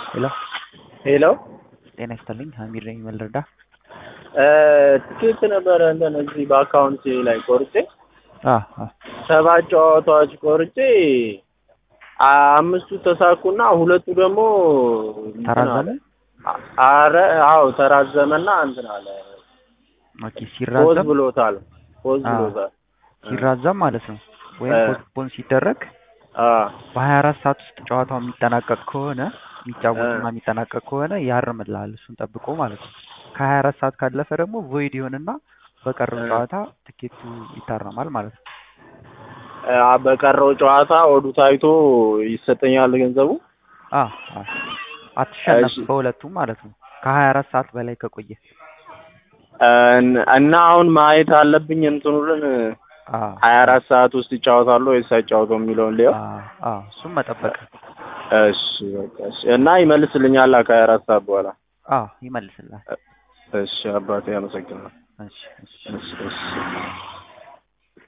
ሄሎ ሄሎ ጤና ይስጥልኝ ሀሚድ ነኝ መልረዳ ትኬት ነበረ እንትን እዚህ በአካውንት ላይ ቆርጬ አ አ ሰባት ጨዋታዎች ቆርጬ አምስቱ ተሳኩና ሁለቱ ደግሞ እንትን ተራዘመ አለ። አረ አዎ ተራዘመና እንትን አለ ኦኬ ፖዝ ሲራዘም ብሎታል ፖዝ አ ብሎታል ሲራዘም ማለት ነው ወይም እ ፖስትፖን ሲደረግ አ በሀያ አራት ሰዓት ውስጥ ጨዋታው የሚጠናቀቅ ከሆነ እ የሚጫወቱና የሚጠናቀቅ ከሆነ ያርምልሃል እሱን ጠብቆ ማለት ነው። ከሀያ አራት ሰዓት ካለፈ ደግሞ ቮይድ ይሆንና በቀረው እ ጨዋታ ትኬቱ ይታረማል ማለት ነው። አ በቀረው ጨዋታ ወዱ ታይቶ ይሰጠኛል ገንዘቡ። አ አ አትሸነፍም እሺ በሁለቱም ማለት ነው። ከሀያ አራት ሰዓት በላይ ከቆየ እን- እና አሁን ማየት አለብኝ እንትኑን አ ሀያ አ አራት ሰዓት ውስጥ ይጫወታሉ ወይስ አይጫወቱ የሚለውን ሊየው። አ አ እሱም መጠበቅ እሺ በቃ እሺ። እና ይመልስልኛል ከሀያ አራት ሰዓት በኋላ። አ ይመልስልሃል። እሺ አባቴ አመሰግናለሁ። እሺ እሺ እሺ እሺ